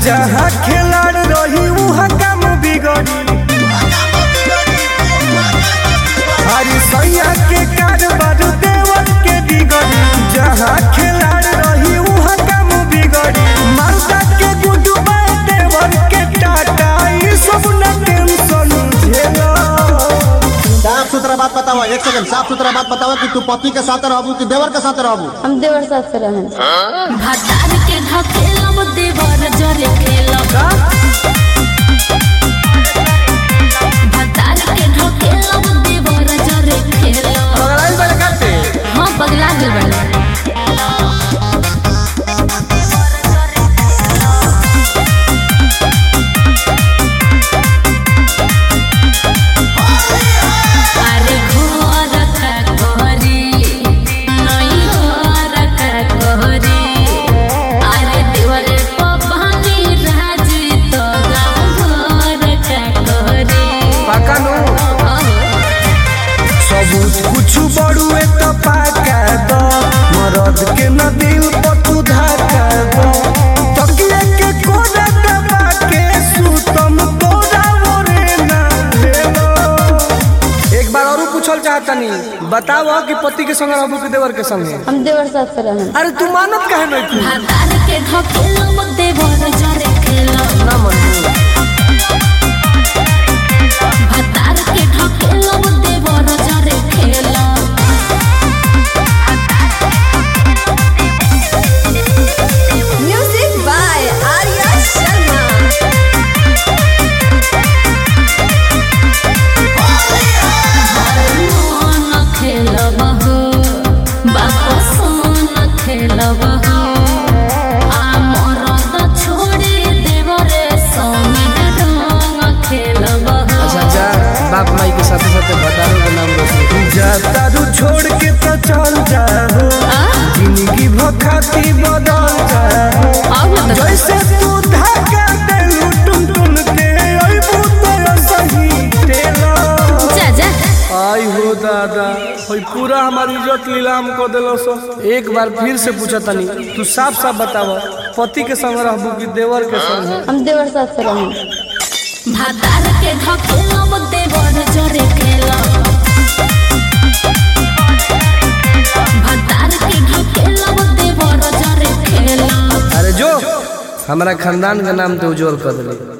जहाँ खिलाड़ रही वहाँ काम बिगड़ी हरी सैया के कारोबार देवर के बिगड़ी जहाँ खिलाड़ रही वहाँ काम बिगड़ी मालदा के गुडू बाय देवर के टाटा ये सब न टेंशन झेला साफ सुथरा बात बताओ एक सेकंड साफ सुथरा बात बताओ कि तू पति के साथ रहबू कि देवर के साथ रहबू हम देवर साथ से रहें भतार के ढकेलब देवर जरे खेलब भतार के ढकेलब देवर जरे खेलब हाँ पगला गेल बड़ा अरे घर का कहरी नई घर का कहरी अरे देवरे पपानी राजी तो गाँव घर का कहरी पाका नु सबूत कुछ बड़ुए तो पाका दो मरद के न दिल पर तू धाका दो तकिए के कोना दबा के सुतम तोरा मोरे ना भेलो एक बार और पूछल चाहतनी बताओ कि पति के संग रहबू कि देवर के संग हम देवर साथ से रहें अरे तू मानत काहे नहीं तू भतार के ढकेलब देवर जरे खेलब ना मन भतार के ढकेलब देवर जरे खेलब म्यूजिक बाय आर्या शर्मा सोन खेलब हो बाप सोन खेलब हो आ मरद छोड़ी देवरे संगे रंग खेलब हो अच्छा जा बाप माई के साथे साथे भतारो के नाम रोशन जा तारू छोड़ के तो चल जाओ जिंदगी भखाती बदल जाओ और न तो जैसे तू धागा देलू टुन टुन के अइबू तो सही तेला जा जा आई हो दादा होई पूरा हमारी इज्जत नीलाम को देलो सो एक बार फिर से पूछा तनी तू साफ साफ बताव पति के संग रहबू कि देवर के संग हम देवर साथ से रहें भतार के ढकेलब देवर जरे खेलब भतार के ढकेलब देवर जरे खेलब अरे जो हमारा खानदान का नाम तो उज्जवल कर दिले